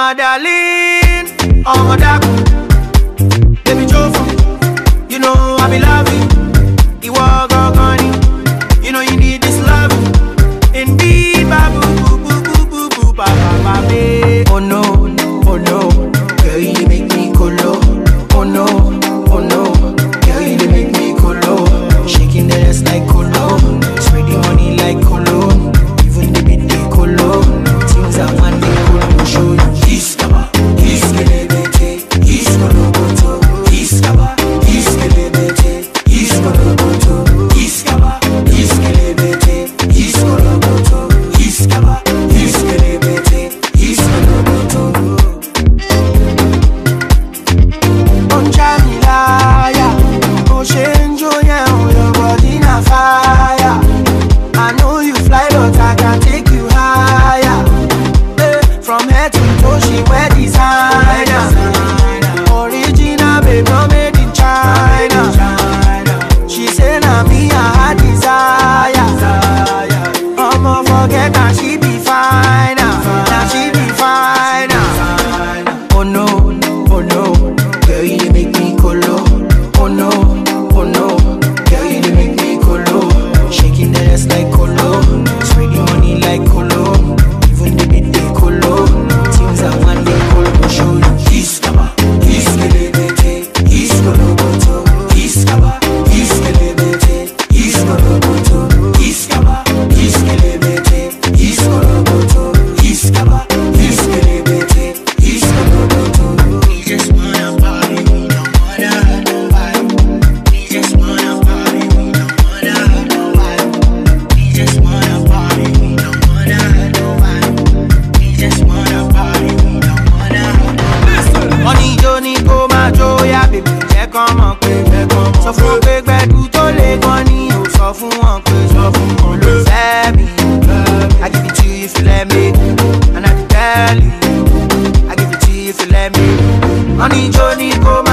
my darling, oh my darling. Baby Jofa, you know I be loving. You walk on you know you need this love. Indeed, babu, boo, boo, boo, boo, boo, ba, ba, ba, babe. Oh no, oh no, girl you make me colo. Oh no, oh no, girl you make me colo. Shaking the ass like colo, spreading money like colo. Even the bit they colo, things I want they colo show you. Iskaba, iskelebete, iskoloboto, iskaba, iskelebete, iskoloboto, iskaba, iskelebete, iskoloboto, iskaba, iskelebete, iskoloboto. Don't try me liar. Oh, change your yeah, oh, your body na fire. I know you fly, but I can take you higher. Eh, from head to toe, she wear designer. Original, babe, no made in China. She say na me I her desire. I'ma forget that she be fine. Now she be fine. Oh no, oh no, girl you dey make me colo. Oh no, oh no, girl you dey make me colo. Shaking the ass like colo, spreading money like colo. Even the bit they colo, things I want they colo show you. Iskaba, iskelebete, iskoloboto, iskaba, iskelebete, iskoloboto, iskaba, iskelebete, iskoloboto, iskaba, iskelebete, iskoloboto. We just wanna party, we don't wanna hurt nobody. We just wanna party, we don't wanna hurt nobody. We just wanna party, we don't wanna hurt nobody. We just wanna party, we don't wanna hurt nobody. Wọ́n ní ijó ní kó máa jó yá bèbí jẹ́ kán mọ̀ pé sọ fún wọn pé gbẹ̀dú tó lè gan ni ò sọ fún wọn pé sọ fún wọn ló fẹ́ mi. I give it to you if you let me and I dey tell you I give it to you if you let me. Wọ́n ní ijó ní kó